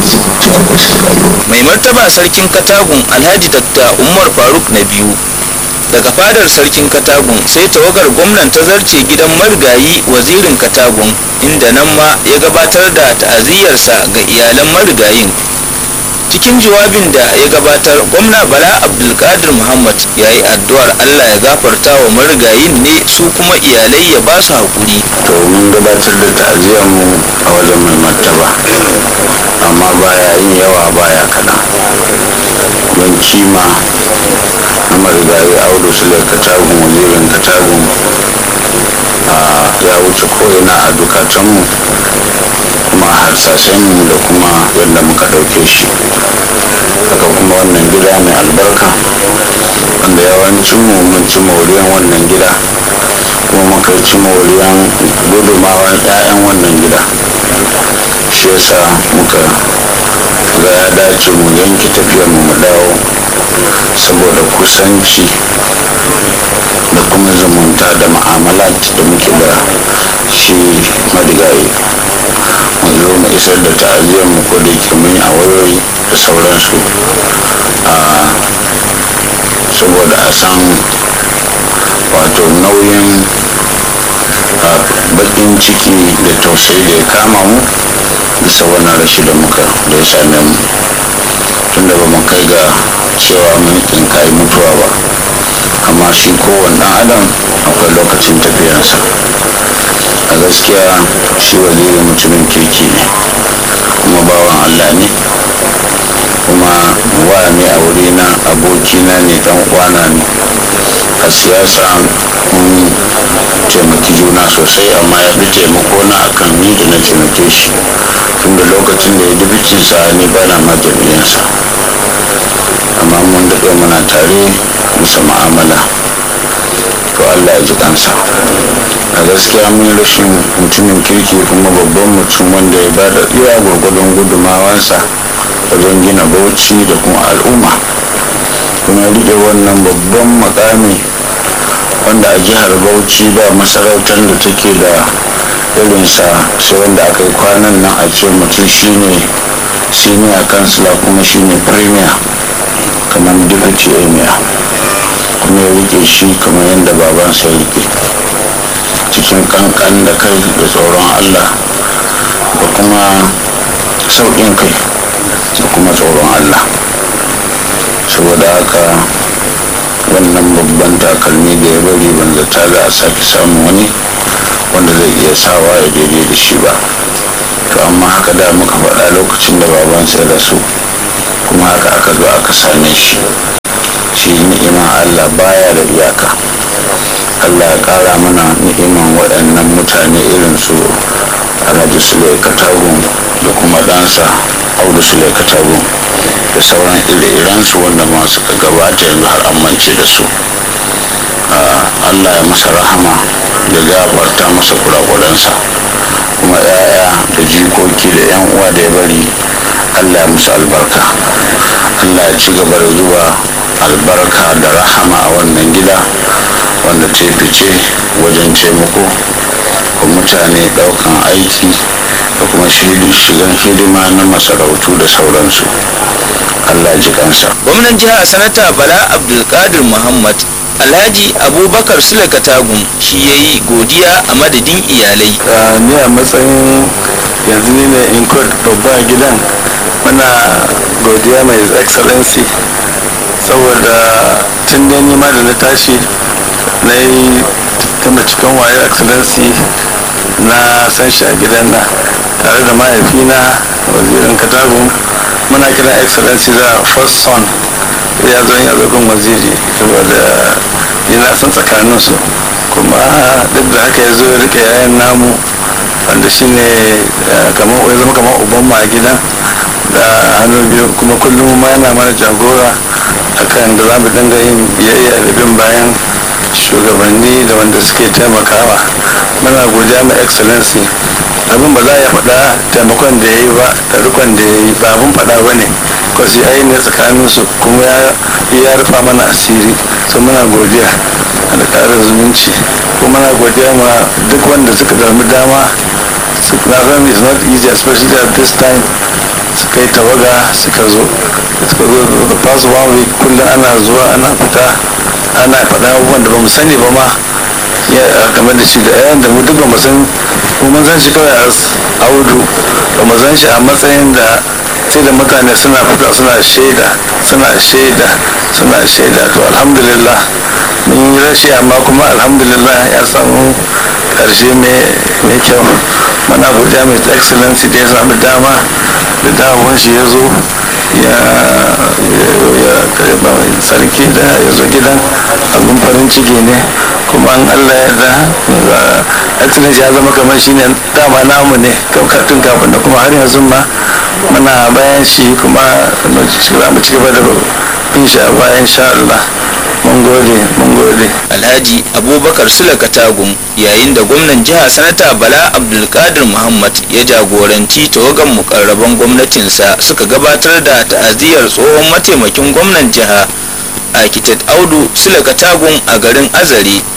cikin ƙoshin rayuwa mai martaba sarkin katagun alhaji dakta umar faruk na biyu daga fadar sarkin katagun sai tawagar gwamnan ta zarce gidan marigayi wazirin katagun inda nan ma ya gabatar da ta'aziyyarsa ga iyalan marigayin cikin jawabin da ya gabatar gwamna bala abdulkadir muhammad ya yi addu'ar allah ya gafarta wa marigayin ne su kuma iyalai ya ba su haƙuri to mun gabatar da ta'aziyar mu a wajen mai martaba amma baya yin yawa baya kaɗan don kima na marigayi audu su da katagun wazirin katagun ya wuce ko'ina a dukatanmu kuma harsashenmu da kuma yadda muka ɗauke shi haka kuma wannan gida mai albarka wanda yawancin mu mun ci moriyan wannan gida kuma muka ci moriyan gudumawar 'ya'yan wannan gida shi yasa muka ga ya dace mu yanke tafiyar mu dawo saboda kusanci da kuma zumunta da ma'amalat da muke da shi marigayi mu zo mu isar da ta'aziyar mu ko da yake mun yi a wayoyi da sauransu saboda a san wato nauyin bakin ciki da tausayi da ya kama mu bisa wannan rashi da muka da ya same mu tunda ba mu kai ga cewa mun tsinkayi mutuwa ba amma shi kowane ɗan adam akwai lokacin tafiyarsa a gaskiya shi waziri mutumin kirki ne kuma bawan allah ne kuma wa ne a wurina abokina ne dan uwana ne a siyasa mun taimaki juna sosai amma ya fi taimako na akan ni da na taimake shi tunda lokacin da ya dubicinsa ni ba na majamiyansa amma mun daɗe muna tare bisa ma'amala to allah ya ji kansa a gaskiya mun rashin mutumin kirki kuma babban mutum wanda ya bada iya gwargwadon gudumawansa wajen gina bauchi da kuma al'umma kuma rike wannan babban makami wanda a jihar bauchi ba masarautar da take da irinsa sai wanda aka yi kwanan nan a ce mutum shine senior kansila kuma shine premier kamar deputy emir kuma ya rike shi kamar yadda babansa ya rike cikin kankan da kai da tsoron allah da kuma sauƙin kai da kuma tsoron allah saboda haka wannan babban takalmi da ya bari ban zata za a sake samun wani wanda zai iya sawa ya daidai da shi ba to amma haka da muka faɗa lokacin da babansa ya rasu kuma haka aka zo aka same shi shi ni'ima allah baya da iyaka allah ya ƙara mana ni'iman waɗannan mutane irin su alhaji sulai katagun da kuma ɗansa audu sulai katagun da sauran ire-irensu wanda masu gabata yanzu har amince da su allah ya masa rahama da gafarta masa kurakuransa kuma 'ya'ya da jikoki da 'yan uwa da ya bari allah ya musu albarka allah ya ci gaba da zuba albarka da rahama a wannan gida wanda ta fice wajen taimako ga mutane daukan aiki da kuma shigan hidima na masarautu da sauransu allah ji kansa gwamnan jihar sanata bala abdulkadir muhammad alhaji abubakar sule katagun shi ya yi godiya a madadin iyalai ni a matsayin yanzu ni ne in babba a gidan muna godiya mai excellency saboda tun da ma da na tashi na yi tunda cikin wayo excellency na san shi a gidan na tare da mahaifina wazirin katagun muna kira excellency da first son ya zo yin azagon waziri saboda yana son tsakanin su kuma duk da haka ya zo ya rike yayan namu wanda shi ne kamar ya zama kamar uban a gidan da hannu biyu kuma kullum ma yana mana jagora akan da za mu dinga yin biyayya da bin bayan shugabanni da wanda suke taimakawa muna godiya mai excellency abin ba za a faɗa taimakon da ya yi ba da rikon da ya yi ba abin faɗa ba ne kwasi ya yi ne tsakaninsu kuma ya rufa mana asiri so muna godiya da ƙarar zumunci kuma muna godiya ma duk wanda suka dami dama na san is not easy especially at this time suka yi tawaga suka zo suka zo da past one week kullum ana zuwa ana fita ana faɗa abubuwan da ba mu sani ba ma ya game da shi da yayan da mu duk ba mu san mu mun san shi kawai a audu ba mu san shi a matsayin da sai da mutane suna fita suna shaida suna shaida suna shaida to alhamdulillah mun yi rashi amma kuma alhamdulillah ya samu karshe mai kyau mana godiya mai excellency da ya samu dama da dawon shi ya zo ya karba sarki da ya zo gidan abin farin ciki ne kuma an allah ya da excellency ya zama kamar shi ne dama namu ne tun kafin da kuma har yanzu ma muna bayan shi kuma za mu ci gaba da bin shi a bayan sha Allah mun gode mun gode alhaji abubakar sule katagum yayin da gwamnan jiha sanata bala abdulkadir muhammad ya jagoranci tawagan mukarraban gwamnatinsa suka gabatar da ta'aziyar tsohon mataimakin gwamnan jiha architect audu sule katagum a garin azare